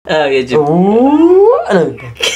የጅብ ነው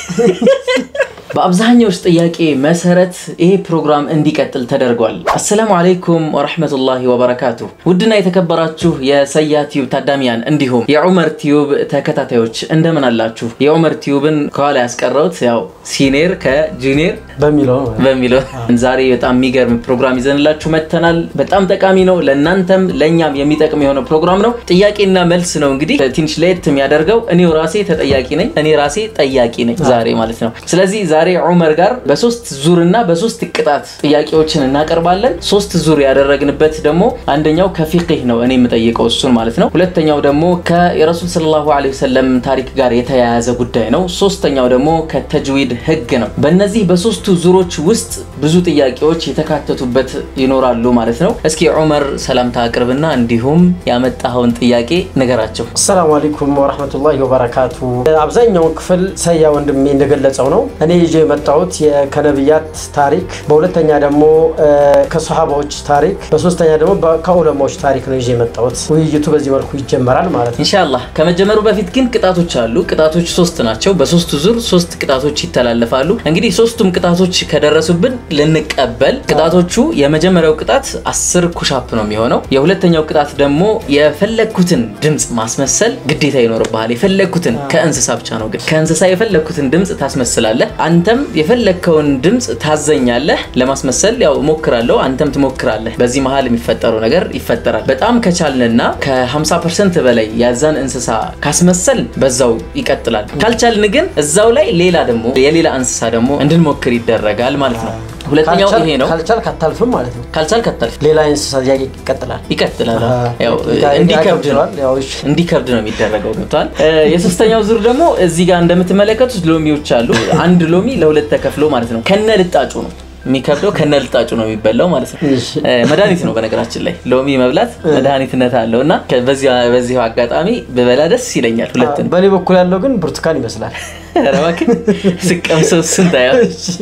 በአብዛኛዎች ጥያቄ መሰረት ይሄ ፕሮግራም እንዲቀጥል ተደርጓል። አሰላሙ አለይኩም ወረሕመቱላሂ ወበረካቱ። ውድና የተከበራችሁ የሰያ ቲዩብ ታዳሚያን እንዲሁም የዑመር ቲዩብ ተከታታዮች እንደምን አላችሁ? የዑመር ቲዩብን ከኋላ ያስቀረውት ያው ሲኔር ከጁኒየር በሚለው ነው። በሚለው ዛሬ በጣም የሚገርም ፕሮግራም ይዘንላችሁ መጥተናል። በጣም ጠቃሚ ነው፣ ለእናንተም ለእኛም የሚጠቅም የሆነ ፕሮግራም ነው። ጥያቄና መልስ ነው። እንግዲህ ትንሽ ለየት የሚያደርገው እኔው ራሴ ተጠያቂ ነኝ፣ እኔ ራሴ ጠያቂ ነኝ ዛሬ ማለት ነው። ስለዚህ ዛሬ ዑመር ጋር በሶስት ዙርና በሶስት ቅጣት ጥያቄዎችን እናቀርባለን። ሶስት ዙር ያደረግንበት ደግሞ አንደኛው ከፊቅህ ነው፣ እኔ የምጠይቀው እሱን ማለት ነው። ሁለተኛው ደግሞ ከረሱል ሰለላሁ ዐለይሂ ወሰለም ታሪክ ጋር የተያያዘ ጉዳይ ነው። ሶስተኛው ደግሞ ከተጅዊድ ህግ ነው። በእነዚህ በሶስቱ ዙሮች ውስጥ ብዙ ጥያቄዎች የተካተቱበት ይኖራሉ ማለት ነው። እስኪ ዑመር ሰላምታ አቅርብና እንዲሁም ያመጣኸውን ጥያቄ ንገራቸው። አሰላሙ አለይኩም ወረህመቱላሂ ወበረካቱ። አብዛኛውን ክፍል ሰያ ወንድሜ እንደገለጸው ነው። እኔ ይዤ የመጣሁት የ- ከነቢያት ታሪክ፣ በሁለተኛ ደግሞ እ፣ ከሰሃባዎች ታሪክ፣ በሶስተኛ ደግሞ በ- ከዑለማዎች ታሪክ ነው ይዤ የመጣሁት። ውይይቱ በዚህ መልኩ ይጀመራል ማለት ነው። ኢንሻአላህ ከመጀመሩ በፊት ግን ቅጣቶች አሉ። ቅጣቶች ሶስት ናቸው። በሶስቱ ዙር ሶስት ቅጣቶች ይተላለፋሉ። እንግዲህ ሶስቱም ቅጣቶች ከደረሱብን ልንቀበል። ቅጣቶቹ የመጀመሪያው ቅጣት አስር ኩሻፕ ነው የሚሆነው። የሁለተኛው ቅጣት ደግሞ የፈለግኩትን ድምፅ ማስመሰል ግዴታ ይኖርብሃል። የፈለግኩትን ከእንስሳ ብቻ ነው ግን ከእንስሳ የፈለግኩትን ድምፅ ታስመስላለህ። አንተም የፈለግከውን ድምፅ ታዘኛለህ። ለማስመሰል ያው እሞክራለሁ፣ አንተም ትሞክራለህ። በዚህ መሀል የሚፈጠረው ነገር ይፈጠራል። በጣም ከቻልንና ከ50 ፐርሰንት በላይ ያዛን እንስሳ ካስመሰል በዛው ይቀጥላል። ካልቻልን ግን እዛው ላይ ሌላ ደግሞ የሌላ እንስሳ ደግሞ እንድንሞክር ይደረጋል ማለት ነው። ሁለተኛው ካልቻል- ይሄ ነው። ካልቻልክ አታልፍም ማለት ነው። ካልቻልክ አታልፍ፣ ሌላ የእንስሳ ጥያቄ ይቀጥላል። ይቀጥላል። አሃ፣ ያው ያ- እንዲከብድ ነው ያከብደዋል። ያው እሺ። እንዲከብድ ነው የሚደረገው። ገብቷል። የሶስተኛው ዙር ደግሞ እዚህ ጋር እንደምትመለከቱት ሎሚዎች አሉ። አንድ ሎሚ ለሁለት ተከፍሎ ማለት ነው። ከነ ልጣጩ ነው የሚከብደው፣ ከነ ልጣጩ ነው የሚበላው ማለት ነው። እሺ። እ፣ መድኃኒት ነው በነገራችን ላይ ሎሚ መብላት መድኃኒትነት አለው እና በዚህ- በዚሁ አጋጣሚ ብበላ ደስ ይለኛል። ሁለት ነው በእኔ በኩል ያለው ግን ብርቱካን ይመስላል። ኧረ እባክህ ስቀምሰው ስንት አያ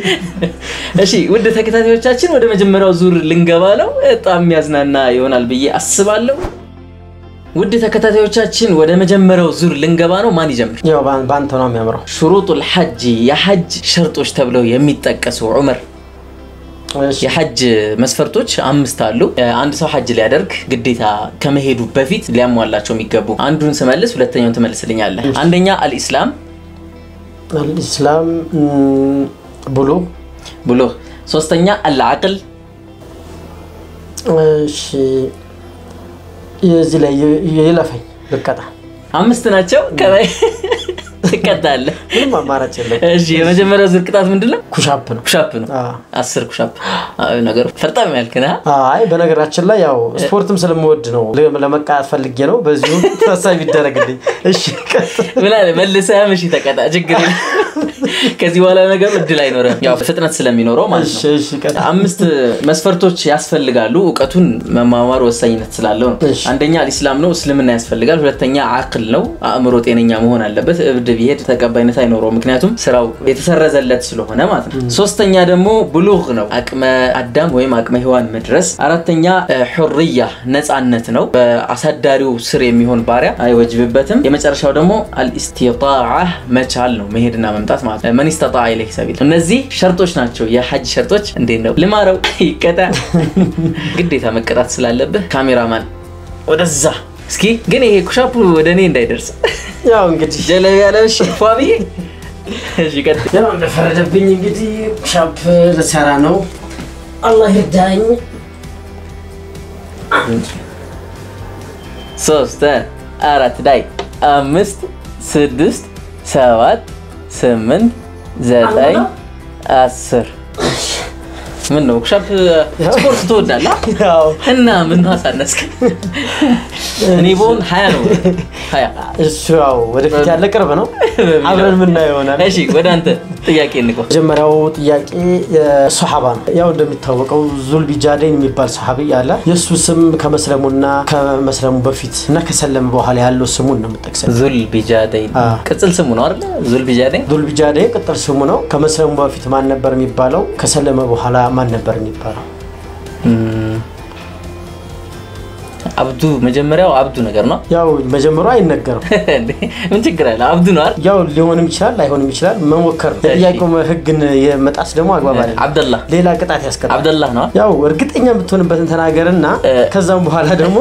እሺ ውድ ተከታታዮቻችን ወደ መጀመሪያው ዙር ልንገባ ነው። በጣም የሚያዝናና ይሆናል ብዬ አስባለሁ። ውድ ተከታታዮቻችን ወደ መጀመሪያው ዙር ልንገባ ነው። ማን ይጀምር? ያው በአን- በአንተ ነው የሚያምረው። ሹሩጡል ሐጅ የሐጅ ሸርጦች ተብለው የሚጠቀሱ ዑመር እሺ። የሐጅ መስፈርቶች አምስት አሉ። አንድ ሰው ሐጅ ሊያደርግ ግዴታ ከመሄዱ በፊት ሊያሟላቸው የሚገቡ አንዱን ስመልስ ሁለተኛውን ትመልስልኛለህ። አንደኛ አልኢስላም አልኢስላም ም፣ ብሎ ብሎ፣ ሶስተኛ አልዓቅል እሺ የዚህ ላይ የ- የለፈኝ ልቀጣ አምስት ናቸው። ከላይ ትቀጣለህ። ምንም አማራጭ የለም። እሺ የመጀመሪያው ዙር ቅጣት ምንድን ነው? ኩሻፕ ነው። ኩሻፕ ነው። አዎ። አስር ኩሻፕ አዎ፣ ነገሩ ፈርጣም ያልክ ነህ። አይ በነገራችን ላይ ያው ስፖርትም ስለምወድ ነው ለ- ለመቃት ፈልጌ ነው። በዚሁ ታሳቢ ይደረግልኝ። እሺ ቀጥል። ምን አለ መልሰህም እሺ ተቀጣ፣ ችግር የለም። ከዚህ በኋላ ነገሩ እድል አይኖርም፣ ያው ፍጥነት ስለሚኖረው ማለት እሺ ነው። እሺ ቀጥል። አምስት መስፈርቶች ያስፈልጋሉ። እውቀቱን መማማር ወሳኝነት ስላለው ነው። እሺ። አንደኛ አልኢስላም ነው፣ እስልምና ያስፈልጋል። ሁለተኛ አቅል ነው፣ አእምሮ ጤነኛ መሆን አለበት። እብድ ቢሄድ ተቀባይነት አይኖረውም፣ ምክንያቱም ስራው የተሰረዘለት ስለሆነ ማለት ነው። ሶስተኛ ደግሞ ብሉግ ነው፣ አቅመ አዳም ወይም አቅመ ሔዋን መድረስ። አራተኛ እ፣ ሑርያ ነፃነት ነው፣ በአሳዳሪው ስር የሚሆን ባሪያ አይወጅብበትም። የመጨረሻው ደግሞ አልኢስቲጣዓ መቻል ነው፣ መሄድና መምጣት ማለት ነው። መን ኢስተጣዐ ኢለይሂ ሰቢል። እነዚህ ሸርጦች ናቸው፣ የሐጅ ሸርጦች። እንዴት ነው ልማረው? ይቀጣ ግዴታ መቀጣት ስላለብህ ካሜራማን ወደዛ እስኪ ግን ይሄ ኩሻፑ ወደ እኔ እንዳይደርስ ያው እንግዲህ ጀለብ ያለ ፏ ብዬ እሺ ቀጥል። ያው እንደፈረደብኝ እንግዲህ ኩሻፕ ልሰራ ነው። አላህ ይርዳኝ። ሶስት አራት ዳይ አምስት ስድስት ሰባት ስምንት ዘጠኝ አስር ምን ነው ኩሻፕ ስፖርት ትወዳለህ ያው እና ምን አሳነስክ? እኔ በሆን ሀያ ነው ሀያ እሱ ያው ወደፊት ያለ ቅርብ ነው። አብረን የምናየው ይሆናል። እሺ ወደ አንተ ጥያቄ እንቆ መጀመሪያው ጥያቄ ሶሓባ ነው። ያው እንደሚታወቀው ዙልቢጃዴን የሚባል ሰሓቢ አለ። የእሱ ስም ከመስለሙና ከመስለሙ በፊት እና ከሰለመ በኋላ ያለው ስሙን ነው የምጠቅሰው። ዙል ቢጃደይን አ። ቅጽል ስሙ ነው አይደለ? ዙል ቢጃደይን ዙልቢጃዴ ቅጥል ስሙ ነው። ከመስለሙ በፊት ማን ነበር የሚባለው? ከሰለመ በኋላ ማን ነበር የሚባለው? አብዱ መጀመሪያው አብዱ ነገር ነው። ያው መጀመሩ አይነገርም። እንዴ፣ ምን ችግር አለ? አብዱ ነው አይደል? ያው ሊሆንም ይችላል ላይሆንም ይችላል። መሞከር ነው። የጥያቄው ህግን የመጣስ ደግሞ አግባብ አይደለም። አብደላ ሌላ ቅጣት ያስቀጣል። አብደላህ ነው። ያው እርግጠኛ የምትሆንበትን ተናገርና ከዛም በኋላ ደግሞ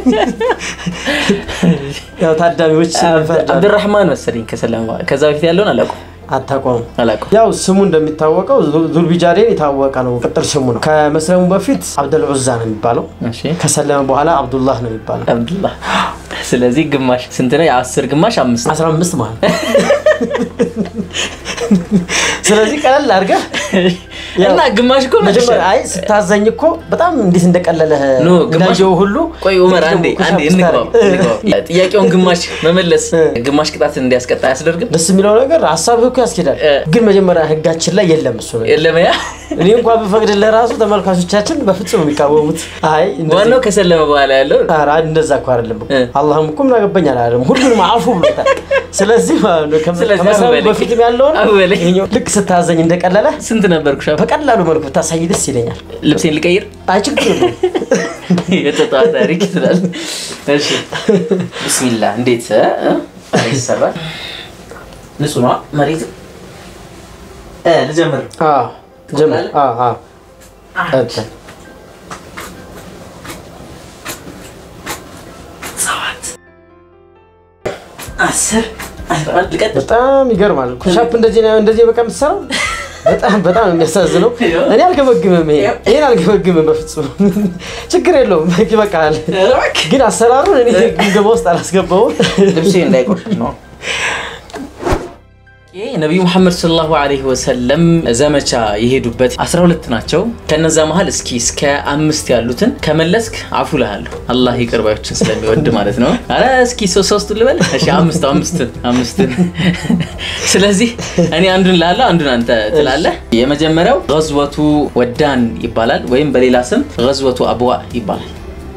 ያው ታዳሚዎች ይፈርዳሉ። አብድራህማን መሰለኝ ከሰለመ በኋላ። ከዛ በፊት ያለውን አላውቅም አታቋሙ አላውቅም። ያው ስሙ እንደሚታወቀው ዙ- ዙልቢጃዴን የታወቀ ነው። ቅጥል ስሙ ነው። ከመስለሙ በፊት አብደል ዑዛ ነው የሚባለው። እሺ ከሰለመ በኋላ አብዱላህ ነው የሚባለው። አብዱላህ። ስለዚህ ግማሽ ስንት ነው? የአስር ግማሽ አምስት 15 ማለት ነው። ስለዚህ ቀለል አድርገህ ያው እና ግማሽ እኮ መጀመሪያ መልሻለሁ። አይ ስታዘኝ እኮ በጣም እንዴት እንደቀለለህ ኖ ግማሽ እንዳየው ሁሉ ቆይ ኡመር አንዴ ኩሻፕ አንዴ እንግባው ስታደርግ። እንግባው። ጥያቄውን ግማሽ መመለስ ግማሽ ቅጣት እንዲያስቀጣ አያስደርግም? ደስ የሚለው ነገር ሀሳብህ እኮ ያስኬዳል፣ እ። ግን መጀመሪያ ህጋችን ላይ የለም እሱ ነገር። የለም ያ እኔ እንኳን ብፈቅድልህ ራሱ ተመልካቾቻችን በፍጹም የሚቃወሙት አይ እንደዚህ- ዋናው ከሰለመ በኋላ ያለው ኧረ እንደዛ እኮ አይደለም እኮ እ። አላህም እኮ ምን አገባኝ አላለም። ሁሉንም አፉ ብሎታል። ስለዚህ ማለት ነው ከመ- ስለዚህ ከመሰሉ አበበለኝ። በፊትም ያለውን አበበለኝ። ይኸኛው ልክ ስታዘኝ እንደቀለለ ስንት ነበርኩ? ሻ በቀላሉ መልኩ ብታሳይ ደስ ይለኛል። ልብሴን ልቀይር አይ ችግር የለውም። የጠጣ ታሪክ ይላል። እሺ ብስሚላ እንዴት እ? እ? ይሰራል? ንጹህ ነዋ መሬት እ ልጀምር አዎ ጀምር። አዎ አዎ ቀጥል። ሰባት አስር አስራ አንድ ልቀጥል በጣም ይገርማል። ኩሻፕ እንደዚህ ነው እንደዚህ በቃ የምትሰራው በጣም በጣም ነው የሚያሳዝነው። እኔ አልገመግምም፣ ይሄ ይሄን አልገመግምም በፍጹም ችግር የለውም። ይበቃል። ግን አሰራሩን እኔ ግምገማ ውስጥ አላስገባውም። ልብሴ እንዳይቆሽሽ ነው። ይህ ነቢዩ ሙሐመድ ሰለላሁ ዐለይሂ ወሰለም ዘመቻ የሄዱበት 12 ናቸው። ከነዛ መሀል እስኪ እስከ አምስት ያሉትን ከመለስክ አፉ ልሃለሁ። አላህ ይቅር ባዮችን ስለሚወድ ማለት ነው። አረ እስኪ ሶ- ሶስቱን ልበል። እሺ አምስቱ አምስቱን አምስቱን። ስለዚህ እኔ አንዱን ላለሁ አንዱን አንተ ትላለህ። የመጀመሪያው ገዝወቱ ወዳን ይባላል፣ ወይም በሌላ ስም ገዝወቱ አብዋ ይባላል።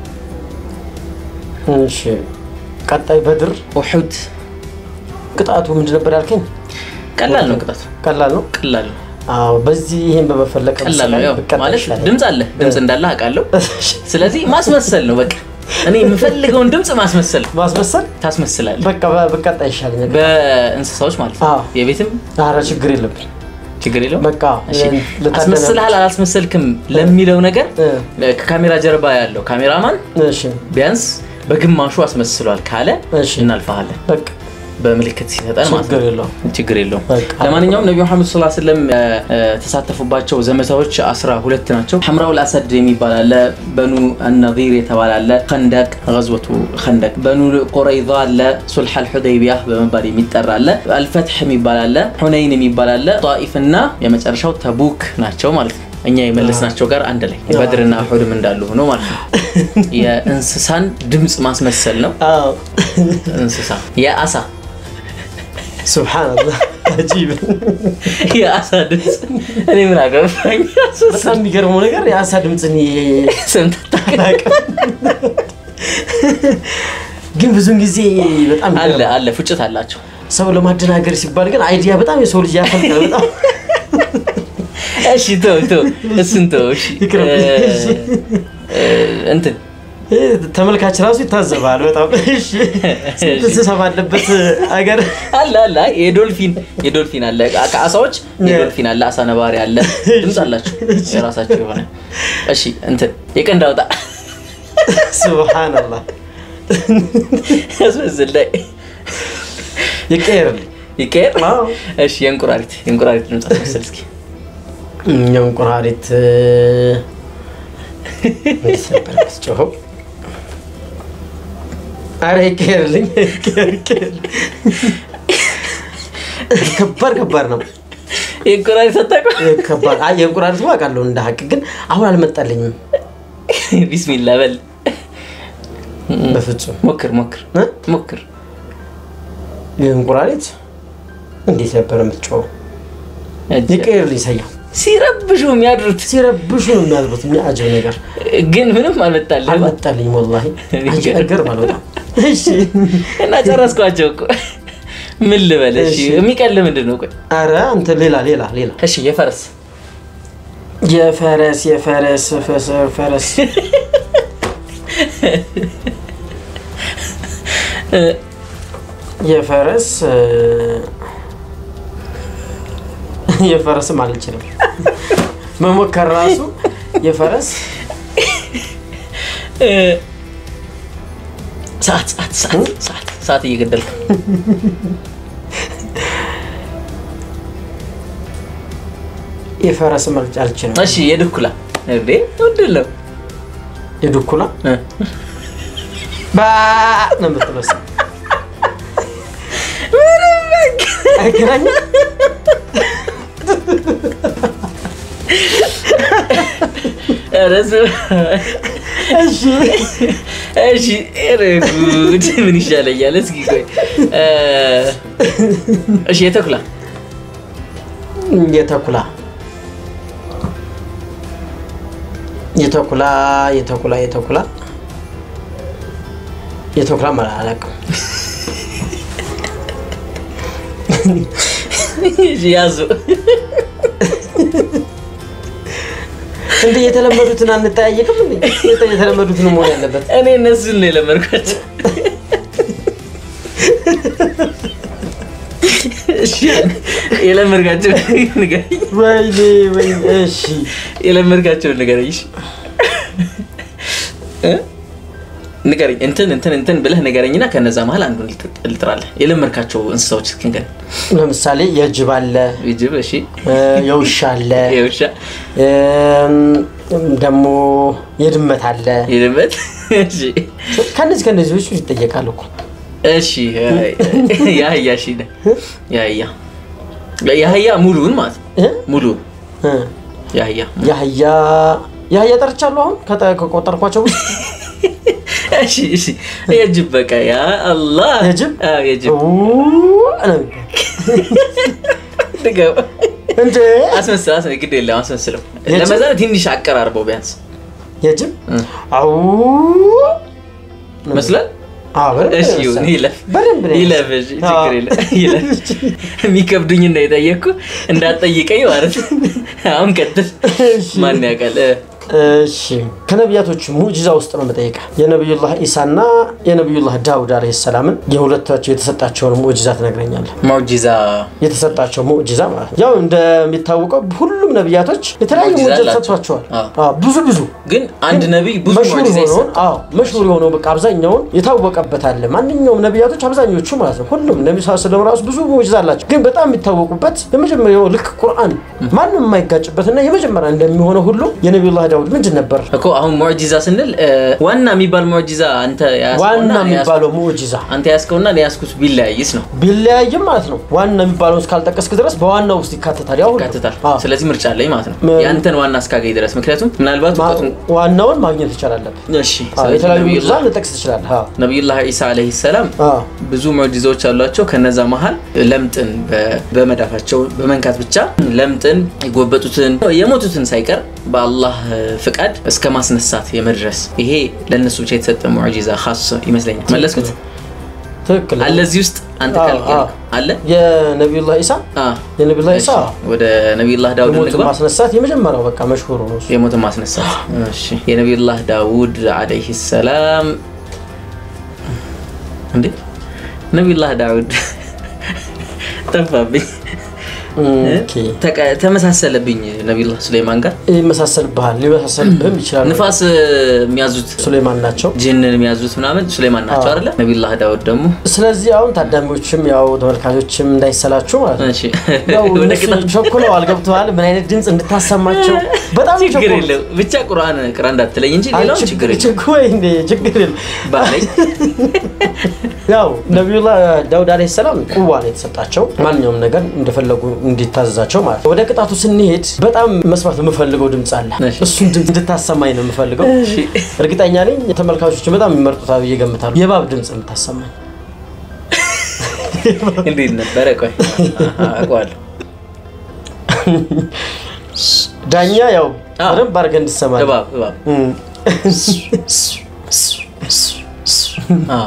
እሺ ቀጣይ በድር ኡሑድ ቅጣቱ ምንድን ነበር ያልከኝ? ቀላል ነው ቅጣቱ፣ ቀላል ነው። ቀላል ነው። አዎ በዚህ ይሄን በመፈለግ ቀላል ነው። ያው ብቀጣ ማለት ይሻላል። ድምፅ አለ ድምፅ እንዳለ አውቃለሁ። ስለዚህ ማስመሰል ነው በቃ። እኔ የምፈልገውን ድምፅ ማስመሰል ነው። ማስመሰል ታስመስላለህ በቃ በ- ብቀጣ ይሻለኛል። በእንስሳዎች ማለት ነው። አዎ። የቤትም ኧረ ችግር የለብኝ። ችግር የለውም። በቃ እሺ ልታደነ- አስመስልሃል አላስመሰልክም ለሚለው ነገር እ፣ ከካሜራ ጀርባ ያለው ካሜራማን እሺ ቢያንስ በግማሹ አስመስሏል ካለ እሺ እናልፈሃለን በቃ በምልክት ሲሰጠን ማለት ችግር ነው። የለውም። ችግር የለውም። በቃ። ለማንኛውም ነቢዩ መሐመድ ሰለላሁ ዐለይሂ ወሰለም የተሳተፉባቸው ዘመቻዎች አስራ ሁለት ናቸው። ሐምራው አሰድ የሚባል አለ፣ በኑ አናዚር የተባለ አለ፣ ከንደቅ ገዝወቱ ከንደቅ፣ በኑ ቁረይዛ አለ፣ ሱልሐል ሑደይቢያ በመባል የሚጠራ አለ፣ አልፈትሕ የሚባል አለ፣ ሑነይን የሚባል አለ፣ ጣኢፍ እና የመጨረሻው ተቡክ ናቸው ማለት ነው። እኛ የመለስናቸው ጋር አንድ ላይ በድርና ሑድም እንዳሉ ሆኖ ማለት ነው። የእንስሳን ድምፅ ማስመሰል ነው። አዎ እንስሳ የአሳ ሱብሃንአላህ አጂብ። የአሳ ድምፅ እኔ ምን አገባኝ? በጣም የሚገርመው ነገር የአሳ ድምፅን ሰምተህ አላውቅም። ግን ብዙን ጊዜ በጣም አለ ይገርማል። አለ ፉጭት አላቸው። ሰው ለማደናገር ሲባል ግን አይዲያ በጣም የሰው ልጅ ያፈልቃል። በጣም እሺ ተው ተው እሱን ተው። እሺ ይቅርብኝ። እ- እ- እንትን ይህ ተመልካች ራሱ ይታዘባል። በጣም እሺ፣ ስንት እንስሳ ባለበት ሀገር አለ አለ አይ የዶልፊን የዶልፊን አለ ከአሳዎች የዶልፊን አለ አሳ ነባሪ አለ ድምፅ አላቸው የራሳቸው የሆነ እሺ እንትን የቀንድ አውጣ ሱብሃንአላህ ያስመስል ላይ ይቀየርልኝ። ይቀየር አዎ። እሺ የእንቁራሪት የእንቁራሪት ድምፅ አስመስል እስኪ እኛው እንቁራሪት እንዴት ነበር የምትጮኸው? አረ ይቀየርልኝ፣ ይቀየር፣ ይቀየር። ከባድ ከባድ ነው። የእንቁራሪት አታውቅም ከባድ አይ የእንቁራሪት አውቃለሁ እንደ ሀቅ ግን አሁን አልመጣልኝም ቢስሚላ በል በፍጹም ሞክር ሞክር እ? ሞክር የእንቁራሪት እንዴት ነበር የምትጮኸው? ይቀየርልኝ ሰያው ሲረብሹ የሚያድሩት ሲረብሹ ነው የሚያዝቡት። የሚያጅብ ነገር ግን ምንም አልመጣልህም አልመጣልኝም ወላሂ አጅ ነገር ማለት በጣም እሺ እና ጨረስኳቸው እኮ ምን ልበል እሺ እሺ። የሚቀል ምንድን ነው ቆይ አረ አንተ ሌላ ሌላ ሌላ እሺ የፈረስ የፈረስ የፈረስ ፈሰ- ፈረስ የፈረስ የፈረስም አልችልም መሞከር ራሱ የፈረስ ሰዓት ሰዓት ሰዓት ሰዓት ሰዓት እየገደልክ የፈረስም አልችልም። እሺ የድኩላ እንዴ ምንድን ነው የድኩላ እ? ባ ነው የምትለው እሷ። አይገናኝም? ኧረ ስማ። እሺ እሺ ኧረ ጉድ ምን ይሻለኛል እስኪ ቆይ እ፣ እሺ የተኩላ የተኩላ የተኩላ የተኩላ የተኩላ የተኩላ ማለት አላውቅም። እሺ ያዙ እንደ የተለመዱትን አንጠያየቅም እንዴ? የተ- የተለመዱትን መሆን ያለበት እኔ እነሱን ነው የለመድኳቸው እሺ የለመድካቸው ንገረኝ ወይኔ ወይኔ። እሺ የለመድካቸውን ንገረኝ እሺ እ? ንገረኝ እንትን እንትን እንትን ብለህ ንገረኝና ከነዛ መሀል አንዱን ልጥ- ልጥራለህ የለመድካቸው እንስሳዎች እስኪ ንገረኝ ለምሳሌ የጅብ አለ፣ ጅብ እሺ እ፣ የውሻ አለ፣ የውሻ እም፣ ደግሞ የድመት አለ። የድመት እሺ ከነዚህ ከነዚህ ውጭ ይጠየቃል እኮ እሺ የአህያ እሺ ነ የአህያ የአህያ ሙሉውን ማለት ነው እ? ሙሉውን እ፣ የአህያ የአህያ የአህያ ጠርቻለሁ አሁን ከጠ- ከቆጠርኳቸው ውስጥ እሺ እሺ የጅብ በቃ ያ አላህ የጅብ? አዎ የጅብ ኡ፣ ነው የሚባለው። ድገው እንዴ አስመስል አስመስል ግድ የለም አስመስለው የጅብ? ለመዛ ትንሽ አቀራርበው ቢያንስ የጅብ እ። አው መስሏል አዎ፣ በደንብ እሺ ነው ይሁን የመሰለው። ይለፍ በደንብ ነው ይለፍ እሺ ችግር የለም ይለፍ የሚከብዱኝ እና የጠየቅኩ እንዳትጠይቀኝ ማለት ነው። አሁን ቀጥል እሺ። ማን ያውቃል እ፣ እሺ ከነቢያቶች ሙዕጂዛ ውስጥ ነው የምጠይቀህ። የነቢዩላህ ኢሳና የነቢዩላህ ዳውድ አለይሂ ሰላምን የሁለታቸው የተሰጣቸውን ሙዕጂዛ ትነግረኛለህ። ሙዕጂዛ የተሰጣቸው ሙዕጂዛ ማለት ነው። ያው እንደሚታወቀው ሁሉም ነቢያቶች የተለያዩ ሙዕጂዛ ሙዕጂዛ አላቸው። ተሰጥቷቸዋል። አዎ። አዎ፣ ብዙ ብዙ ግን አንድ ነቢይ ብዙ መሽሁር ሙዕጂዛ የሆነውን ይሰጣል አዎ መሽሁር የሆነው በቃ አብዛኛውን የታወቀበት አለ። ማንኛውም ነቢያቶች አብዛኞቹ ማለት ነው ሁሉም ነቢ ስ ስለም ራሱ ብዙ ሙዕጂዛ አላቸው። ግን በጣም የሚታወቁበት የመጀመሪያው ልክ ቁርአን ማንም የማይጋጭበትና የመጀመሪያ እንደሚሆነው ሁሉ የነቢዩላህ ዳውድ ምንድን ነበር እኮ አሁን ሙዕጂዛ ስንል እ፣ ዋና የሚባል ሙዕጂዛ አንተ ያዝከውና ዋና እኔ ያዝኩት- የሚባለው ሙዕጂዛ አንተ ያዝከውና እኔ ያዝኩት ቢለያይስ ነው ቢለያይም ማለት ነው ዋና የሚባለውን እስካልጠቀስክ ድረስ በዋናው ውስጥ ይካተታል። ያው ሁሉ። ይካትታል አዎ። ስለዚህ ምርጫ አለኝ ማለት ነው ም- ያንተን ዋና እስካገኝ ድረስ ምክንያቱም ምናልባት ማ- እውቀቱን ዋናውን ማግኘት ይቻላል። እሺ አዎ፣ ስለዚህ የተለያዩ ሙዕጂዛ ነቢዩላህ ልጠቅስ ትችላለህ። አዎ። ነቢዩላህ ዒሳ ዓለይሂ ሰላም አዎ። ብዙ ሙዕጂዛዎች አሏቸው። ከነዛ መሀል ለምጥን በ- በመዳፋቸው በመንካት ብቻ ለምጥን የጎበጡትን የሞቱትን ሳይቀር በአላህ ፍቃድ እስከ ማስነሳት የመድረስ ይሄ ለእነሱ ብቻ የተሰጠ ሙዕጂዛ ኻስ ይመስለኛል። መለስኩት ትክክል ነው። አለ እዚህ ውስጥ አንተ አዎ፣ ካልክ አዎ። አለ የነቢዩላህ ኢሳ አ፣ የነቢዩላህ ኢሳ ወደ ነቢዩላህ ዳውድ ሞትን እንግባ። ማስነሳት የመጀመሪያው በቃ መሽሁር ነው እሱ። የሞትን ማስነሳት እሺ። የነቢዩላህ ዳውድ ዓለይሂ ሰላም እንዴ ነቢዩላህ ዳውድ ጠፋብኝ፣ ኦኬ። ተቀ- ተመሳሰለብኝ ነቢዩላህ ሱሌይማን ጋር። ይመሳሰልብሃል፣ ሊመሳሰልብህም ይችላል። ንፋስ የሚያዙት ሱሌማን ናቸው። ጅንን የሚያዙት ምናምን ሱሌይማን ናቸው አይደለ? ነቢዩላህ ዳውድ ደግሞ ስለዚህ አሁን ታዳሚዎችም ያው ተመልካቾችም እንዳይሰላችሁ ማለት ነው እሺ፣ ያው ወደ እነሱ ቅጣት ቸኩለዋል፣ ገብተዋል። ምን አይነት ድምፅ እንድታሰማቸው በጣም ችግር ቸኮሉት። የለው ብቻ ቁርአን ቅራ እንዳትለኝ እንጂ አይ፣ ሌላው ችግር ችግር የለው ችግር ወይ እንዴ ችግር የለም። ባለኝ ያው ነቢዩላህ ዳውድ አለይሂ ሰላም ቁዋ ነው የተሰጣቸው ማንኛውም ነገር እንደፈለጉ እንዲታዘዛቸው ማለት ነው። ወደ ቅጣቱ ስንሄድ በጣም መስማት የምፈልገው ድምፅ አለ። እሺ። እሱን ድምፅ እንድታሰማኝ ነው የምፈልገው። እሺ። እርግጠኛ ነኝ ተመልካቾችን በጣም የሚመርጡታል ብዬ እገምታለሁ። የእባብ ድምፅ የምታሰማኝ እንዴት ነበረ? ቆይ አሃ፣ አውቀዋለሁ። ዳኛ ያው አዎ። በደንብ አድርገህ እንድትሰማኝ እባብ እባብ እም። አዎ።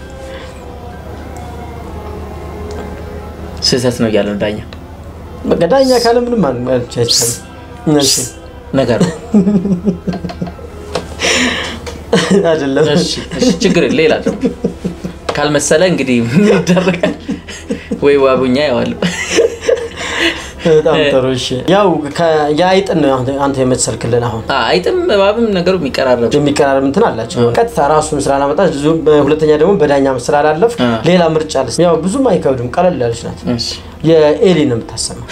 ስህተት ነው እያለ ነው ዳኛ በቃ ዳኛ ካለ ምንም ማለት አይቻልም። እሺ። ነገር ነው። አይደለም እሺ እሺ፣ ችግር የለም። ሌላ ደግሞ ካልመሰለ እንግዲህ ምን ይደረጋል? ወይ ዋቡኛ ያዋለው በጣም ጥሩ እሺ ያው ከ- የአይጥን ነው አሁን አንተ የመሰልክልን አሁን አይጥም እባብም ነገሩ የሚቀራረብ የሚቀራረብ እንትን አላቸው ቀጥታ ራሱን ስላላመጣ ሁለተኛ ደግሞ በዳኛ ስላላለፍ አ። ሌላ ምርጫ አለ ያው ብዙም አይከብድም ቀለል ያለች ናት እሺ። የኤሊ ነው የምታሰማው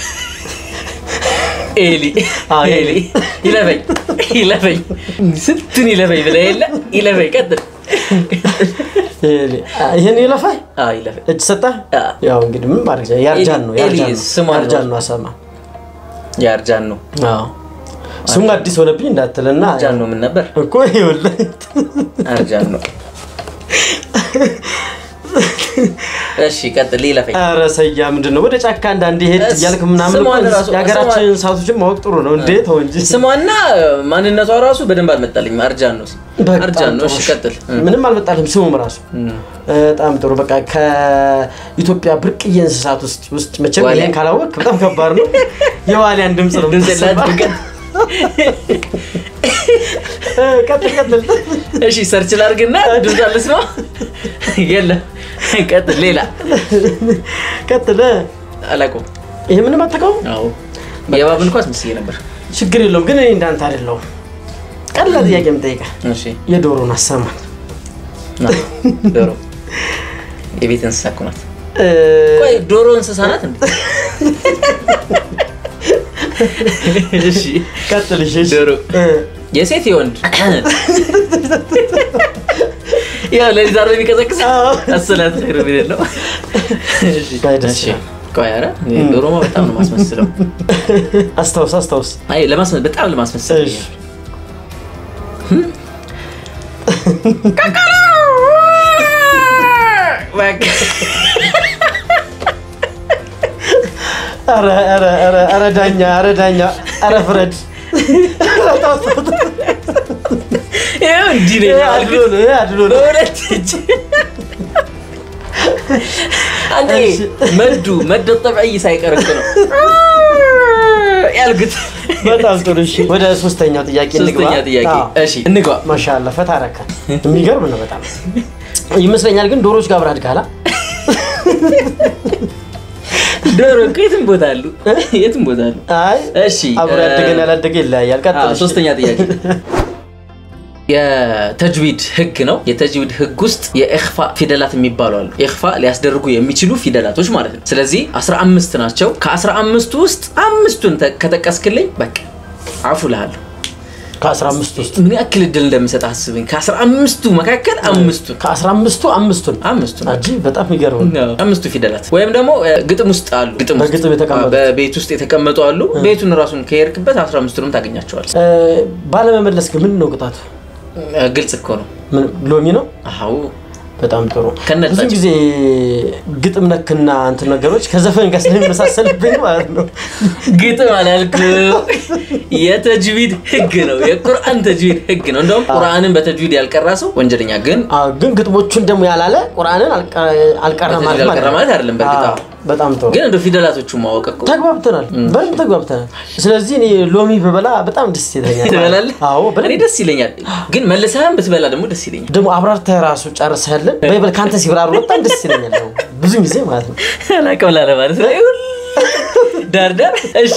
ኤሊ አዎ፣ ኤሊ ይለፈኝ ይለፈኝ ስንቱን ይለፈኝ ብለህ የለ ይለፈኝ ቀጥል ኤሊ አ፣ ይሄን ይለፋይ አዎ ይለፈኝ እጅ ሰጠህ አ። ያው እንግዲህ ምን ማድረግ ይችላል? የአርጃን ነው ኤሊ- የአርጃን ኤሊ ነው ስሟን ነው። የአርጃን ነው አሰማ የአርጃን ነው አዎ ስሙ አዲስ ሆነብኝ እንዳትልና አርጃን ነው ምን ነበር እኮ ይኸውልህ አርጃን ነው እሺ ቀጥል ይለፈኝ ኧረ ሰያ ምንድን ነው ወደ ጫካ አንዳንዴ ሄድ እስ- እያልክ ምናምን ስሟን እኮ ራሱ- የሀገራችን ስሟን- እንስሳቶችን ማወቅ ጥሩ ነው እንዴ ተው እንጂ ስሟና ማንነቷ ራሱ በደንብ አልመጣልኝም አርጃን ነው በጣም አርጃን ነው ጥሩ። እሺ ቀጥል ምንም አልመጣልህም ስሙም ራሱ በጣም ጥሩ በቃ ከኢትዮጵያ ብርቅዬ እንስሳት ውስጥ ውስጥ መቼም ዋሊያ? ይሄን ካላወቅ በጣም ከባድ ነው የዋሊያን ድምፅ ነው ድምፅ የምታሰማ። የላትም። እ፣ ቀጥል ቀጥል እሺ ሰርች ላድርግና ድምፅ ልስማ የለም ቀጥል ሌላ ቀጥል አላውቀውም ይሄ ምንም አታውቀውም አዎ የእባብን ኳስ ምስዬ ነበር ችግር የለውም ግን እኔ እንዳንተ አይደለሁም ቀላል ጥያቄ የምጠይቀህ እሺ የዶሮን አሰማን ና ዶሮ የቤት እንስሳ እኮ ናት እ፣ ቆይ ዶሮ እንስሳ ናት እንዴ እሺ ቀጥል እሺ እሺ። ዶሮ እ፣ የሴት የወንድ ያው ለሊት አርብ የሚቀሰቅስ አዎ። አሰላት ኸይሩ ቢል ነው እሺ ባይ ደስ እሺ ይላል። ቆይ ኧረ እኔ ዶሮማ በጣም ነው ማስመስለው አስታውስ አስታውስ አይ ለማስመ በጣም ለማስመሰል እሺ በቃ ኧረ ኧረ ኧረ ኧረ ዳኛ ኧረ ዳኛ ኧረ ፍረድ ይኸው እንዲህ ነው ይሄ ያልኩት። አድሎ ነው ይሄ አድሎ ነው በሁለት እጅ አንተ እሺ። መዱ መደ ጠብዕይ ሳይቀር እኮ ነው ያልኩት። በጣም ጥሩ እሺ ወደ ሶስተኛው ጥያቄ እንግባ ሶስተኛ ጥያቄ አዎ። እሺ እንግባ። ማሻአላ ፈታ አረካት የሚገርም ነው በጣም ይመስለኛል ግን ዶሮዎች ጋር አብረህ አድጋላ ዶሮ እኮ የትም ቦታ አሉ፣ የትም ቦታ አሉ። አይ እሺ አብሮ እ- ያደገን ያላደገ ይለያያል ቀጥል አዎ፣ እሺ። ሶስተኛ ጥያቄ የተጅዊድ ህግ ነው። የተጅዊድ ህግ ውስጥ የኢኽፋ ፊደላት የሚባሉ አሉ። ኢኽፋ ሊያስደርጉ የሚችሉ ፊደላቶች ማለት ነው። ስለዚህ 15 ናቸው። ከ15ቱ ውስጥ አምስቱን ተ- ከጠቀስክልኝ በቃ አፉ ልሃለሁ። ከአስራ አምስት ውስጥ ምን ያክል እድል እንደምሰጥ አስብኝ። ከ15ቱ መካከል አምስቱን ከአስራ አምስቱ አምስቱን አምስቱን አጂ በጣም የሚገርም ነው። አምስቱ ፊደላት ወይም ደግሞ እ፣ ግጥም ውስጥ አሉ። ግጥም ውስጥ በግጥም የተቀመጡ። አዎ፣ በቤት ውስጥ የተቀመጡ አሉ። ቤቱን ራሱን ከሄድክበት 15ቱንም ታገኛቸዋል። እ፣ ባለመመለስ ግን ምን ነው ቅጣቱ? ግልጽ እኮ ነው። ምን ሎሚ ነው? አዎ በጣም ጥሩ። ከነጣጭ። ብዙ ጊዜ ግጥም ነክና እንትን ነገሮች ከዘፈን ጋር ስለሚመሳሰልብኝ ማለት ነው። ግጥም አላልኩም። የተጅዊድ ህግ ነው። የቁርአን ተጅዊድ ህግ ነው። እንደውም ቁርአንን በተጅዊድ ያልቀራ ሰው ወንጀለኛ። ግን አዎ፣ ግን ግጥሞቹን ደግሞ ያላለ ቁርአንን አልቀ- አልቀራ በተጅዊድ ማለት ያልቀራ ማለት አይደለም። በእርግጥ አዎ፣ በጣም ጥሩ ግን እንደ ፊደላቶቹ ማወቅ እኮ ተግባብተናል፣ በደንብ ተግባብተናል። ስለዚህ እኔ ሎሚ ብበላ በጣም ደስ ይለኛል። ትበላለህ? አዎ እኔ በደንብ ደስ ይለኛል። ግን መልሰህም ብትበላ ደግሞ ደስ ይለኛል። ደግሞ አብራርተህ ራሱ ጨርሰህልን በይበል ከአንተ ሲብራሩ በጣም ደስ ይለኛል። ደግሞ ብዙ ጊዜ ማለት ነው። አላውቅም ላለ ማለት ነው። ይሁን ዳርዳር እሺ።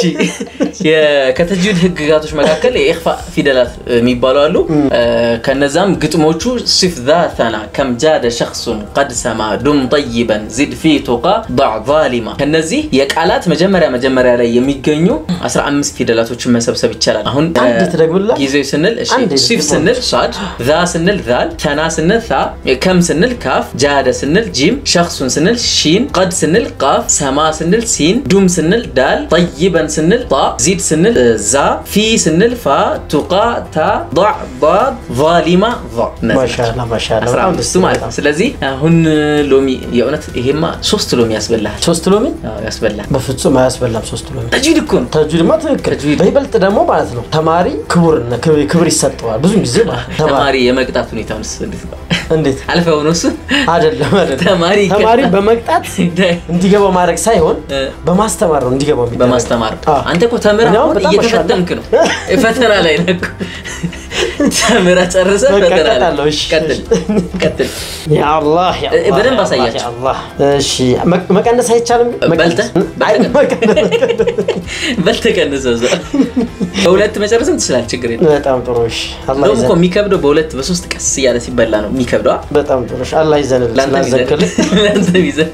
የ- ከተጅዊድ ህግጋቶች መካከል የኢኽፋ ፊደላት የሚባሉ አሉ። ከነዛም ግጥሞቹ ሲፍ ዛተና ከም ጃደ ሸክሱን ቀድ ሰማ ዱም ጠይበን ዚድ ፊ ቱቃ ضዕ ዛሊማ ከነዚህ የቃላት መጀመሪያ መጀመሪያ ላይ የሚገኙ 15 ፊደላቶችን መሰብሰብ ይቻላል። አሁን አንድ ትደግምልህ? ጊዜው ስንል እሺ፣ አንድ ሲፍ ስንል ሳድ፣ ዛ ስንል ዛል፣ ተና ስንል ታ፣ ከም ስንል ካፍ፣ ጃደ ስንል ጂም፣ ሸክሱን ስንል ሺን፣ ቀድ ስንል ቃፍ፣ ሰማ ስንል ሲን፣ ዱም ስንል ዳል፣ ጠይበን ስንል ጣ፣ ዚድ ስንል ዛ፣ ፊ ስንል ፋ፣ ቱቃ ታ፣ ضዕ ضاد ዛሊማ ዛ። እነዚህ ማሻላ ናቸው። ማሻላ አስራ በጣም ደስ አምስቱ ማለት ነው። ስለዚህ አሁን ሎሚ የእውነት ይሄማ ሶስት ሎሚ ያስበላል። ሶስት ሎሚ አዎ ያስበላል። በፍጹም አያስበላም። ሶስት ሎሚ ተጅዊድ እኮ ነው። ተጅዊድማ ትክክል። ተጅዊድ። በይበልጥ ደግሞ ማለት ነው ተማሪ ክቡር ክብር ይሰጠዋል ብዙ ጊዜ ማለት ነው። ተማሪ ተማሪ የመቅጣት ሁኔታውንስ እንዴት ነው? እንዴት አልፈው ነው እሱ አይደለም አይደለም። ተማሪ ተማሪ ይቀጣል። በመቅጣት እንዲገባው ማድረግ ሳይሆን እ። በማስተማር ነው እንዲገባው የሚደረገው። በማስተማር አዎ። አንተ እኮ ተምረህ እኔ አሁን አሁን በጣም እየተፈተንክ ነው። ፈተና ላይ ነህ እኮ። ተምራ ጨርሰ በቃ ፈተና ላይ። እቀጣለሁ፣ እሺ። ቀጥል ቀጥል። ያ አላህ ያ እ- አላህ፣ በደንብ ያ አሳያቸው። አላህ፣ ያ አላህ። እሺ መ- መቀነስ አይቻልም ግን? በልተህ? መቀነስ- አይ፣ መቀነስ- በል ተቀንሰው እዛ። በሁለት መጨረስም ትችላለህ፣ ችግር የለም። በጣም ጥሩ እሺ። አላህ እንደውም እኮ ይዘን የሚከብደው በሁለት በሶስት ቀስ እያለ ሲበላ ነው የሚከብደው። አ? በጣም ጥሩ እሺ። አላህ ይዘንልህ ለአንተ ቢዘን ስላዘንክልህ። ለአንተ ቢዘን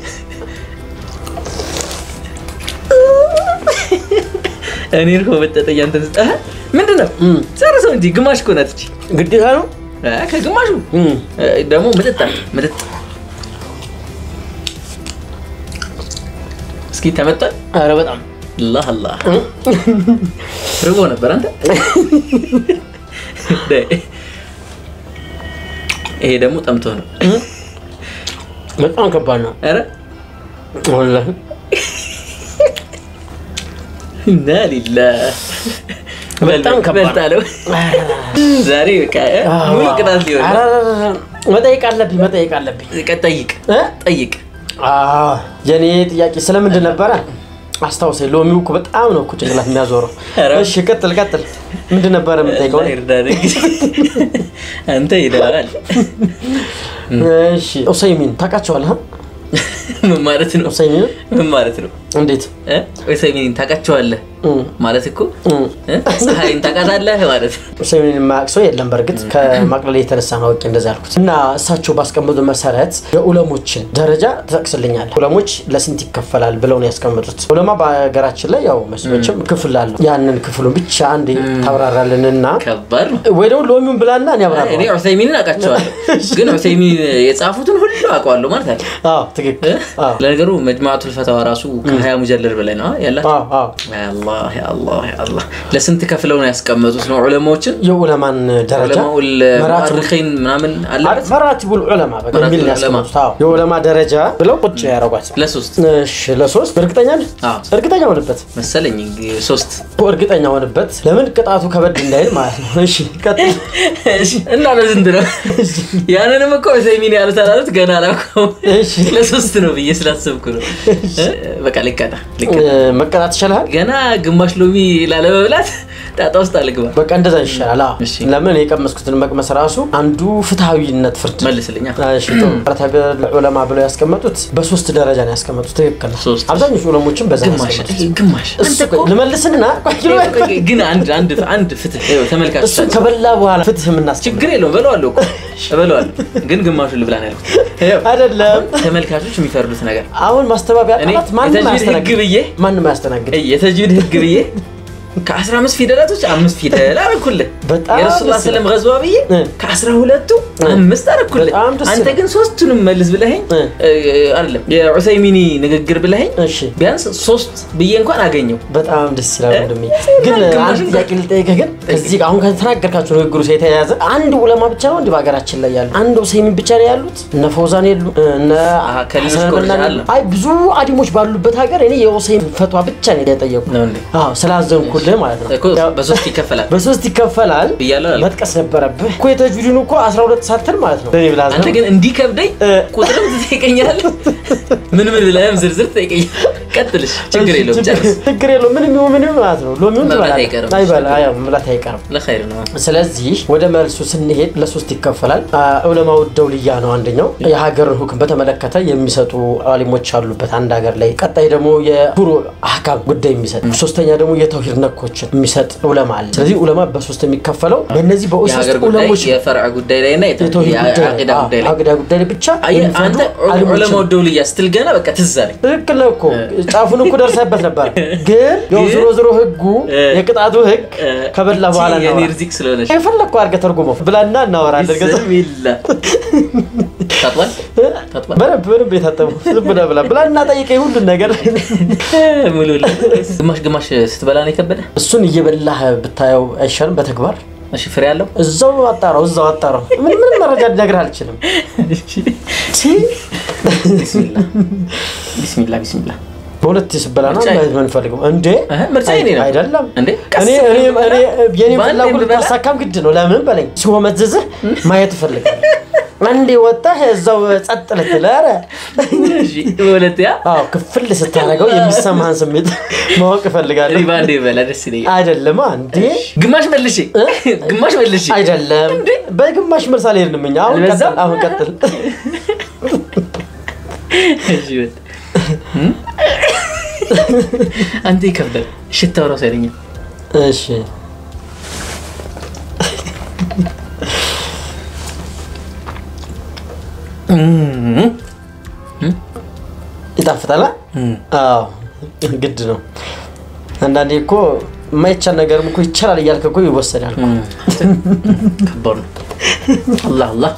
እኔ እኮ መጠጠኝ አንተ ስጠ ምንድን ነው እም። ጨርሰው እንጂ ግማሽ እኮ ናት እቺ። ግዴታ ነው አ፣ ከግማሹ እም። እ፣ ደግሞ ምጥጥ አለ ምጥጥ። እስኪ ተመጣ ኧረ በጣም አላህ አላህ ርቦ ነበር አንተ። ይሄ ደግሞ ጠምቶ ነው። በጣም ከባድ ነው ኧረ ወላሂ። ኢና ሊላህ በጣም ከባድ ነው። በልጣለው። ዛሬ በቃ እ፣ ሙሉ ቅጣት ሊሆን ኧረ ነው። ኧረ ኧረ፣ መጠየቅ አለብኝ መጠየቅ አለብኝ ቀ- ጠይቅ እ? ጠይቅ። አዎ፣ የኔ ጥያቄ ስለምንድን ነበረ? አስታውሰኝ። ሎሚው እኮ በጣም ነው እኮ ጭንቅላት የሚያዞረው። ኧረ። እሺ ቀጥል ቀጥል። ምንድን ነበረ የምጠይቀው? አላህ ይርዳህ እንግዲህ። አንተ ሄደሃል። እሺ ኡሰይሚን ታውቃቸዋለህ? ምን ማለት ነው? ኡሰይሚን ምን ማለት ነው? እንዴት? እ? ኡሰይሚንን ታውቃቸዋለህ እም፣ ማለት እኮ እም። እ? ፀሐይን ታውቃታለህ ማለት ነው። ኡሰይሚን የማያውቅ ሰው የለም። በእርግጥ ከማቅለል የተነሳ ነው አውቄ እንደዛ ያልኩት። እና እሳቸው ባስቀመጡ መሰረት የኡለሞችን ደረጃ ትጠቅስልኛለህ። ኡለሞች ለስንት ይከፈላል ብለው ነው ያስቀመጡት። ኡለማ በሀገራችን ላይ ያው መስሎችም ክፍል አለው። ያንን ክፍሉን ብቻ አንዴ ታብራራልንና ከባድ ነው። ወይ ደግሞ ሎሚውን ብላና እኔ እኔ አብራራ። ዑሰይሚንን አውቃቸዋለሁ፣ ግን ዑሰይሚን የጻፉትን ሁሉ አውቀዋለሁ ማለት አለ። አዎ ትክክል። አዎ ለነገሩ መጅማዓቱል ፈተዋ ራሱ ከሀያ ሙጀለድ በላይ ነው ያላቸው። አዎ አዎ አላህ አላህ አላህ ለስንት ከፍለው ነው ያስቀመጡት ነው ዑለማዎችን የኡለማን ደረጃ ዑለማኡል መራቲብ ሙአሪኺን ምናምን አለበት መራቲቡል ዑለማ በቃ መራቲቡል የሚል ነው ዑለማ። ያስቀመጡት። አዎ የዑለማ ደረጃ ብለው ቁጭ ያደረጓት። ለሶስት እሺ ለሶስት እርግጠኛ ነህ? አዎ እርግጠኛ ሆንበት መሰለኝ እንግዲህ ሶስት እርግጠኛ ሆንበት። ለምን ቅጣቱ ከበድ እንዳይል ማለት ነው። እሺ ቀጥል። እና ለስንት ነው ያንንም እኮ ዑሰይሚን ያሉት አላሉት ገና አላውቀውም እሺ ለሶስት ነው ብዬ ስላሰብኩ ነው በቃ ልቀጣ ልቀጣ እ፣ መቀጣት ይሻልሃል። ገና ግማሽ ሎሚ ላለመብላት ጣጣ ውስጥ አልግባ በቃ እንደዛ ይሻላል። አዎ እሺ። ለምን የቀመስኩትን መቅመስ ራሱ አንዱ ፍትሃዊነት ፍርድ መልስልኛ እሺ ጥሩ። መራቲቡል ዑለማ ብለው ያስቀመጡት በሶስት ደረጃ ነው ያስቀመጡት። ትክክል ነው። ሶስት። አብዛኞቹ ዑለሞችን በዛ ነው ግማሽ ያስቀመጡት። ግማሽ እሱ አንተ እኮ- ልመልስና ቆይ ልበል። ግን አንድ አንድ አንድ ፍትህ ይኸው ተመልካች እሱን ከበላ በኋላ ፍትህ የምናስችግር ችግር የለውም በለዋለሁ እኮ እበለዋለሁ ግን ግማሹን ልብላ ነው ያልኩት ይኸው አይደለም። ተመልካቾች የሚፈርዱት ነገር አሁን ማስተባበያ እኔ ቃላት ማንም የተጅዊድ አያስተናግድ ህግ ብዬ ማንም አያስተናግድ። እይ፣ የተጅዊድ ህግ ብዬ ከአስራ አምስት ፊደላቶች አምስት ፊደል አረኩልህ በጣም የረሱል ደስ ሰለም ይላል። ገዝዋ ብዬ እ። ከአስራ ሁለቱ አምስት አረኩልህ በጣም ደስ አንተ ይላል። ግን ሶስቱንም መልስ ብለኸኝ እ። እ፣ አይደለም የዑሰይሚኒ ንግግር ብለኸኝ እሺ ቢያንስ ሶስት ብዬ እንኳን አገኘው በጣም ደስ ይላል እ? ወንድሜ። ግን ግማሽ አንድ እንኳን- ጥያቄ ልጠይቅህ። ግን ከዚህ አሁን ከተናገርካቸው ንግግሩ የተያያዘ አንድ ዑለማ ብቻ ነው እንዲህ በሀገራችን ላይ ያሉ አንድ ኡሰይሚን ብቻ ነው ያሉት? እነ ፈውዛን የሉ እነ አሀ፣ ከሌሎች ሐሰን ኮርጃ አልበና አለ። አይ ብዙ አዲሞች ባሉበት ሀገር እኔ የኡሰይሚን ፈቷ ብቻ ነው የጠየቁ። ነው እንዴ አዎ ስላዘንኩልህ ማለት ነው። እኮ በሶስት ይከፈላል በሶስት ይከፈላል ብያለሁ አለ። መጥቀስ ነበረብህ እኮ የተጅዊድን እኮ 12 ሳትል ማለት ነው። ለኔ ብላ አንተ ግን እንዲከብደኝ እ። ቁጥርም ትጠይቀኛለህ ምን ምን ብለህም ዝርዝር ትጠይቀኛለህ ቀጥልሽ ችግር የለውም ጨርስ ችግር የለውም። ምንም ይሁን ምንም ማለት ነው። ሎሚውን መብላት ትበላለህ። አይቀርም። አይበላ አዎ መብላት አይቀርም። ለኸይር ነው ስለዚህ ወደ መልሱ ስንሄድ ለሶስት ይከፈላል። ዑለማው ደውልያ ነው አንደኛው። የሀገርን ሁክም በተመለከተ የሚሰጡ አሊሞች አሉበት አንድ ሀገር ላይ። ቀጣይ ደግሞ የፉሩ አህካም ጉዳይ የሚሰጥ፣ ሶስተኛ ደግሞ የተውሂድ ነኮችን የሚሰጥ ዑለማ አለ። ስለዚህ ዑለማ በሶስት የሚከፈለው በእነዚህ በሶስት የሀገር ጉዳይ ዑለሞች የፈርዕ ጉዳይ ላይ እና የተውሂድ ጉዳይ ላይ የአቂዳ አዎ፣ ጉዳይ ላይ አቂዳ ጉዳይ ላይ ብቻ አየህ የሚፈቱ አንተ አሊሞች ዑለማው ደውልያ ስትል ገና በቃ ትዝ አለኝ ትክክል ነው እኮ ጫፉን እኮ ደርሰህበት ነበር። ግን ያው ግን- ዞሮ ዞሮ ህጉ እ- የቅጣቱ ህግ እ፣ ከበላ በኋላ የኔ እናወራ። ርዚቅ ስለሆነች የፈለግከው አድርገህ ተርጉመው ብላና እናወራለን። ገዛ ቢስሚላ ታጥቧል ታጥቧል በደንብ በደንብ የታጠበው ዝም ብለህ ብላ ብላና ጠይቀኝ ሁሉን ነገር። ሙሉ ግማሽ ግማሽ ስትበላ ነው የከበደ እሱን እየበላህ ብታየው አይሻልም? በተግባር እሺ ፍሬ አለው እዛው አጣራው እዛው አጣራው። ምን ምንም መረጃ ልነግርህ አልችልም። ቺ ቢስሚላ ቢስሚላ ቢስሚላ በሁለት ስበላ ነው ምርጫዬ። ማየት የምንፈልገው እንዴ? እህ፣ ምርጫ የኔ ነው አይደለም እንዴ? ቀስ እኔ እኔ ብለህ እኔ የኔ በአንዴ ፍላጎት ብበላ? ልታሳካም ግድ ነው። ለምን በለኝ ሲሆመዝዝህ ማየት እፈልጋለሁ። አንዴ ወጣህ እዛው ጸጥ ልትል ኧረ እሺ፣ በሁለተኛ አዎ ክፍል ስታደርገው የሚሰማህን ስሜት ማወቅ እፈልጋለሁ ሪባ እንደ በላ ደስ ይለኛል። አይደለም አንዴ ግማሽ መልሼ ግማሽ መልሼ አይደለም በግማሽ መልስ አልሄድንም እኛ አሁን አልበዛም? ቀጥል አሁን ቀጥል እሺ፣ በል። እም? አንተ ይከብዳል። ሽታው ራሱ አይለኛል። እሺ እም፣ ይጣፍጣል አ? እም። አዎ ግድ ነው አንዳንዴ እኮ የማይቻል ነገርም እኮ ይቻላል እያልክ እኮ ይወሰዳል ከባድ ነው። አላህ አላህ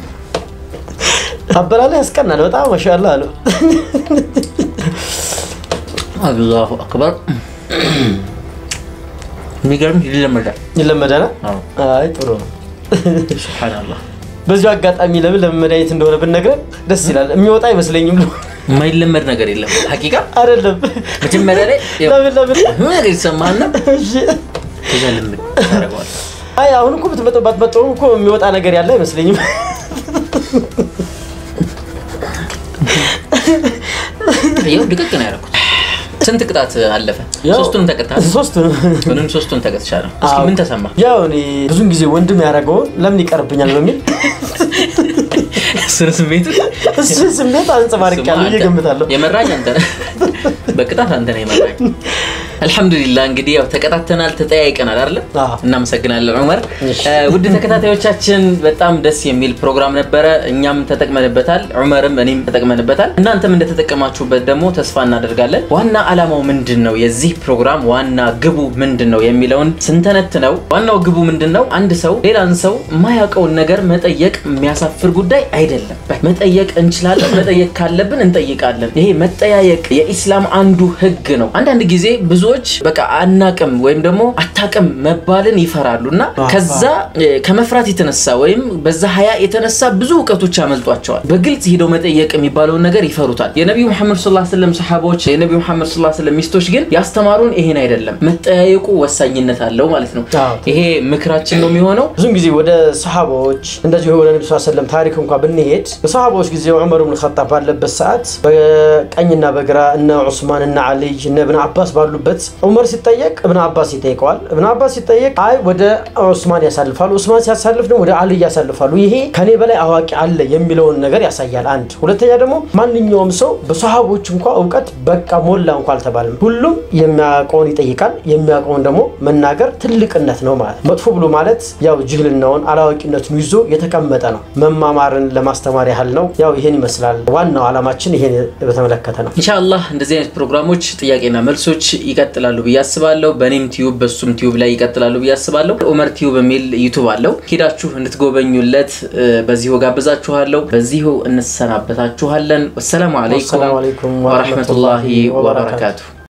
አበላላ ያስቀናል በጣም ማሻአላ አሉ አላሁ አክበር። የሚገርም ይለመዳል። ይለመዳል አዎ፣ አይ ጥሩ ነው ሱብሓነላህ። በዚሁ አጋጣሚ ለምን ለምን መድኃኒት እንደሆነ ብነግረን ደስ ይላል የሚወጣ አይመስለኝም የማይለመድ ነገር የለም። ሀቂቃ አይደለም መጀመሪያ ላይ ያው ለምን ለምን የሆነ ነገር ይሰማህና እሺ ከዛ ልምድ ታደርገዋለህ። አይ አሁን እኮ ብትመጣው ባትመጣው እኮ የሚወጣ ነገር ያለ አይመስለኝም ይኸው ድቅቅ ነው ያደረኩት። ስንት ቅጣት አለፈ? ያው- ሶስቱንም ተቀጣል። ሶስቱ ምንም ሶስቱን ተቀጥቻለሁ። እስኪ ምን ተሰማ? ያው እኔ ብዙን ጊዜ ወንድም ያደረገውን ለምን ይቀርብኛል በሚል ስነ ስሜቱ እሱ ስሜት አንጸባርቄያለሁ ብዬ እገምታለሁ የመራኝ አንተ ነህ። በቅጣት አንተ ነህ የመራኝ። አልሐምዱሊላህ እንግዲህ ያው ተቀጣተናል፣ ተጠያይቀናል አይደለ? አዎ። እናመሰግናለን ዑመር። እሺ። እ፣ ውድ ተከታታዮቻችን በጣም ደስ የሚል ፕሮግራም ነበረ። እኛም ተጠቅመንበታል፣ ዑመርም እኔም ተጠቅመንበታል። እናንተም እንደተጠቀማችሁበት ደግሞ ተስፋ እናደርጋለን። ዋና ዓላማው ምንድን ነው? የዚህ ፕሮግራም ዋና ግቡ ምንድን ነው የሚለውን ስንተነትነው ዋናው ግቡ ምንድን ነው? አንድ ሰው ሌላን ሰው የማያውቀውን ነገር መጠየቅ የሚያሳፍር ጉዳይ አይደለም። መጠየቅ እንችላለን። መጠየቅ ካለብን እንጠይቃለን። ይሄ መጠያየቅ የኢስላም አንዱ ህግ ነው። አንዳንድ ጊዜ ብዙዎች በቃ አናቅም ወይም ደግሞ አታቅም መባልን ይፈራሉ እና ከዛ እ፣ ከመፍራት የተነሳ ወይም በዛ ሀያ የተነሳ ብዙ እውቀቶች ያመልጧቸዋል። በግልጽ ሂደው መጠየቅ የሚባለውን ነገር ይፈሩታል። የነቢዩ መሐመድ ሰለላሁ ዐለይሂ ወሰለም ሰሓቦች የነቢዩ መሐመድ ሰለላሁ ዐለይሂ ወሰለም ሚስቶች ግን ያስተማሩን ይሄን አይደለም። መጠያየቁ ወሳኝነት አለው ማለት ነው። አዎ። ይሄ ምክራችን ነው የሚሆነው። ብዙን ጊዜ ወደ ሰሃባዎች እንደዚሁ ወደ ነቢ ስ ሰለም ታሪክ እንኳ ብንሄድ በሰሃባዎች ጊዜ ዑመር ብን ኸጣብ ባለበት ሰዓት በቀኝና በግራ እነ ዑስማን እነ አልይ እነ እብን አባስ ባሉበት ዑመር ሲጠየቅ እብን አባስ ይጠይቀዋል። እብን አባስ ሲጠየቅ አይ ወደ ዑስማን ያሳልፋሉ፣ ዑስማን ሲያሳልፍ ደግሞ ወደ አልይ ያሳልፋሉ። ይሄ ከኔ በላይ አዋቂ አለ የሚለውን ነገር ያሳያል። አንድ ሁለተኛ ደግሞ ማንኛውም ሰው በሰሃቦች እንኳ እውቀት በቃ ሞላ እንኳ አልተባለም። ሁሉም የሚያውቀውን ይጠይቃል። የሚያውቀውን ደግሞ መናገር ትልቅነት ነው ማለት መጥፎ ብሎ ማለት ያው ጅህልናውን አላዋቂነቱን ይዞ የተቀመጠ ነው። መማማርን ለማስተማር ያህል ነው። ያው ይሄን ይመስላል። ዋናው ዓላማችን ይሄን በተመለከተ ነው። ኢንሻአላህ እንደዚህ አይነት ፕሮግራሞች ጥያቄና መልሶች ይቀጥላሉ ብዬ አስባለሁ። በእኔም ቲዩብ በሱም ቲዩብ ላይ ይቀጥላሉ ብዬ አስባለሁ። ኡመር ቲዩብ የሚል ዩቱብ አለው። ሄዳችሁ እንድትጎበኙለት እ፣ በዚሁ ጋብዛችኋለሁ። በዚሁ እንሰናበታችኋለን። ወሰላሙ አለይኩም ወሰላሙ አለይኩም ወረሕመቱላሂ ወረሕመቱላሂ ወበረካቱ።